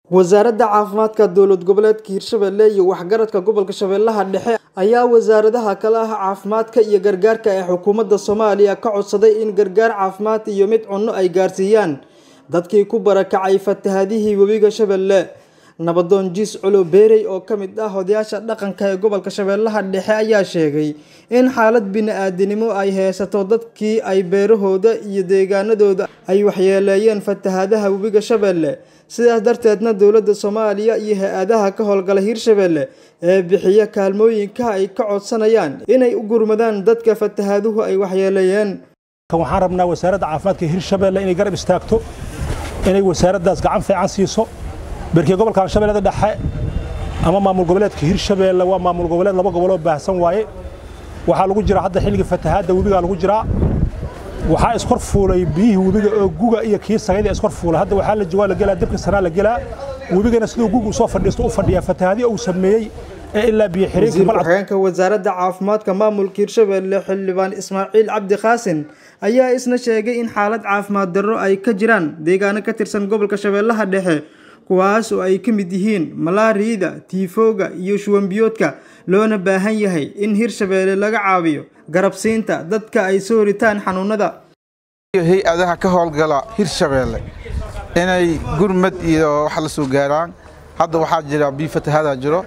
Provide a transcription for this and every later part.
wasaaradda caafimaadka dowlad goboleedka hirshabelle iyo waxgaradka gobolka shabeellaha dhexe ayaa wasaaradaha kale ah caafimaadka iyo gargaarka ee xukuumadda soomaaliya ka codsaday in gargaar caafimaad iyo mid cunno ay gaarsiiyaan dadkii ku barakacay fatahadihii webiga shabeelle nabadoon jiis culo beerey oo ka mid ah odayaasha dhaqanka ee gobolka shabeellaha dhexe ayaa sheegay in xaalad bini-aadinimo ay haysato dadkii ay beerahooda iyo deegaanadooda ay waxyeeleeyeen fatahadaha webiga shabeelle sidaas darteedna dowladda soomaaliya iyo hay-adaha ka howlgala hirshabelle ee bixiya kaalmooyinka ay ka codsanayaan inay u gurmadaan dadka fatahaduhu ay waxyeeleeyeen waxaan rabnaa wasaaradda caafimaadka hirshabelle inay garab istaagto inay wasaaraddaas gacan fiican siiso berkii gobolka shabeellada dhexe ama maamul goboleedka hirshabelle waa maamul goboleed laba goboloo baahsan waaye waxaa lagu jiraa hadda xilliga fatahaadda webigaa lagu jiraa waxaa iskor fuulay biyihii webiga oo guga iyo kii sagayda iskor fuulay hadda waxaa la jawaa la gelaa dabka sanaa la gelaa webigana siduu guga usoo fadhiisto u fadhiyaa fatahaadii uu sameeyey ee ilaa biyo xiriirka ku-xigeenka wasaaradda caafimaadka maamulka hirshabelle xildhibaan ismaaciil cabdi khaasin ayaa isna sheegay in xaalad caafimaad darro ay ka jiraan deegaano ka tirsan gobolka shabeellaha dhexe kuwaas oo ay ka mid yihiin malaariyada tiifooga iyo shuwanbiyoodka loona baahan yahay in hirshabelle laga caawiyo garabsiinta dadka ay soo ritaan xanuunada hay-adaha ka howlgala hirshabelle inay gurmad iyo wax la soo gaaraan hadda waxaa jira biyo fatahaada jiro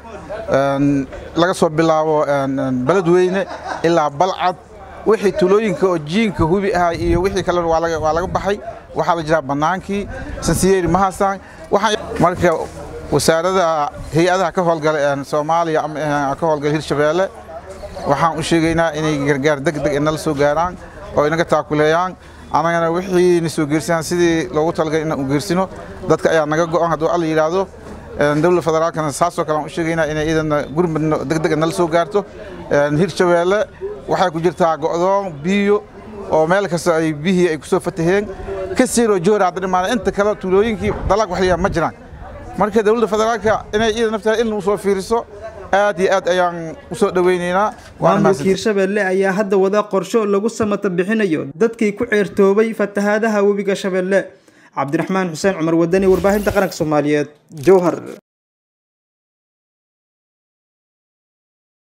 laga soo bilaabo beledweyne ilaa balcad wixii tulooyinka oo jiinka hubi ahay iyo wixii kale waa laga baxay waxaa la jiraa bannaankii sansiyeeri mahasaan marka wasaarada hay-adaha ka howlgala soomaaliya ama ka howlgala hirshabelle waxaan u sheegaynaa inay gargaar deg deg inala soo gaaraan oo inaga taakuleeyaan annagana wixii na soo geersanaan sidii loogu talagalay inaan u geersino dadka ayaa naga go'an hadduu alla yidhaahdo dowladda federaalkana saasoo kale aan u sheegaynaa inay iyadana gurmad deg deg nala soo gaarto hirshabelle waxay ku jirtaa go'doon biyo oo meel kasta ay biyihii ay ku soo fataheen ka siiroo joora hadda dhimaana inta kale tuulooyinkii dalag waxliyaa ma jiraan marka dowladda federaalka inay iyada nafteeda in u soo fiiriso aad iyo aad ayaan u soo dhowaynaynaa maamulka hirshabelle ayaa hadda wada qorsho lagu samata bixinayo dadkii ku ceertoobay fatahaadaha webiga shabeelle cabdiraxmaan xuseen cumar wadani warbaahinta qaranka soomaaliyeed jowhar